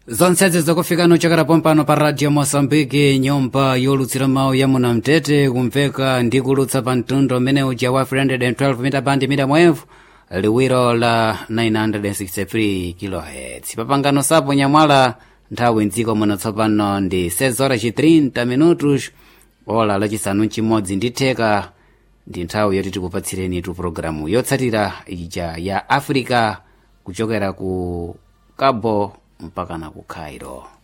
zonsezi zokufika nochokera pompano pa radio moçambique nyumba yolutsira mawu ya munamtete kumveka ndi kulutsa pa mtundu umene uja wa 312 mita bandi mita mwevu liwiro la 963 kHz papangano sapo nyamwala nthawi mdziko muno tsopano ndi 6 horas 30 minutos ola lachisanu chimodzi ndi theka ndi nthawi yoti tikupatsireni tu programu yotsatira ija ya africa kuchokera ku cabo mpaka na ku cairo